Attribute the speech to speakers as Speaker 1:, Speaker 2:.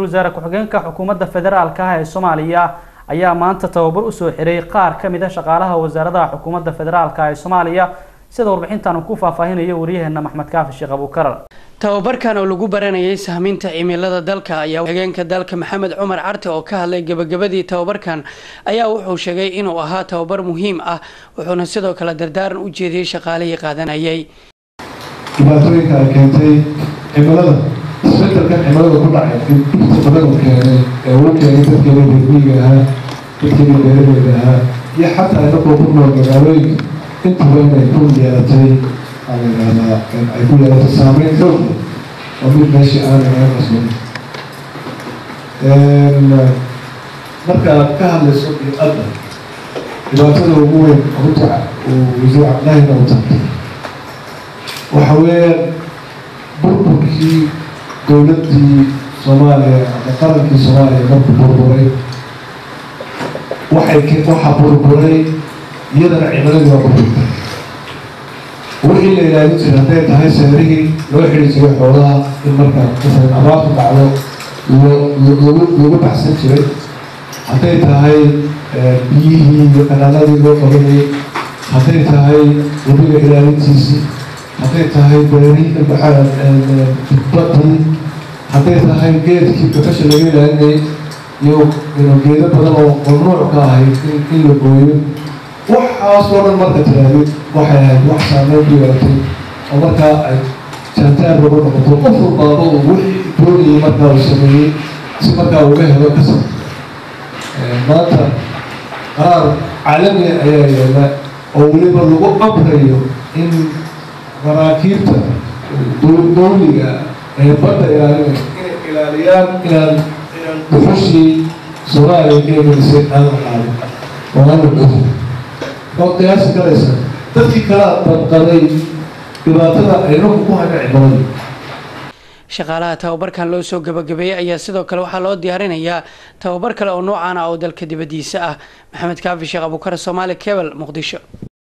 Speaker 1: wasaare ku-xigeenka xukuumadda federaalka ah ee soomaaliya ayaa maanta tababar usoo xiray qaar ka mid a shaqaalaha wasaaradaha xukuumadda federaalka ee soomaaliya sida warbixintan uu ku faahfaahinayo waryaheena maxmed kaafi sheekh abuukarar
Speaker 2: tababarkan oo lagu baranayay sahminta cimilada dalka ayaa hageenka dalka maxamed cumar carte oo ka hadlay gebagabadii tababarkan ayaa wuxuu sheegay inuu ahaa tababar muhiim ah wuxuuna sidoo kale dardaaran u jeediyey shaqaalihii qaadanayay
Speaker 3: dhibaatooyinka ay keentay cimilada isbedelkan cimilada ku dhacay dhibta badan uu keenay ee uu keenay dadkeena reermiyiga ahaa dadkeena beeralayda ahaa iyo xataa inagoo ku nool magaalooyinka intuba inay ku yeelatay aa la yidhahdaa ay ku yeelatay saameyn xoog oo mid meeshii aan inaga qasban markaad ka hadlayso biiqadda dhibaatada ugu weyn runta uu wasiir cabdillahina u taabtay waxa weeyaan burburkii dowladdii soomaaliya ama qarankii soomaaliya markuu burburay waxay waxaa burburay iyadana cimiladii waa burburtay wixii la ilaalin jiray hadday tahay seerihii loo xiri jiray xoolaha in markaa masalan abaartu dhacdo lagu lagu baxsan jiray hadday tahay biyihii iyo kanaaladii loo qabanayay hadday tahay webiga ilaalintiisii hadday tahay beerihii maxaa badii hadday tahay geedkii bakasha laga ilaalinayay iyo ino geedo badan oo mamnuuc ka ahayd in in la gooyo waxaasoo dhan marka tiraadid waxay ahayd wax saameyn ku yeelatay oo markaa ay jaantaar lagu noqoto qof walbaaba uu wixii doonayay markaa uu sameeyey si markaa uga helo kasab maanta qaraar caalamiga ayaa yeela oo weliba lagu amrayo in maraakiibta dowliga ee badda ilaalinay inay ilaaliyaan inaan inaan dhuxushii soomaaliya ka egelisay aan la qaadin oo aan la dhuxo oo qiyaasi karaysa dadkii kala badqaday dhibaatada aynaku ku hayna cimilada
Speaker 2: shaqaalaha tababarkan loo soo gabagabeeyey ayaa sidoo kale waxaa loo diyaarinayaa tababar kale oo noocan ah oo dalka dibadiisa ah maxamed kaafi sheekh abuukar soomaali kebel muqdisho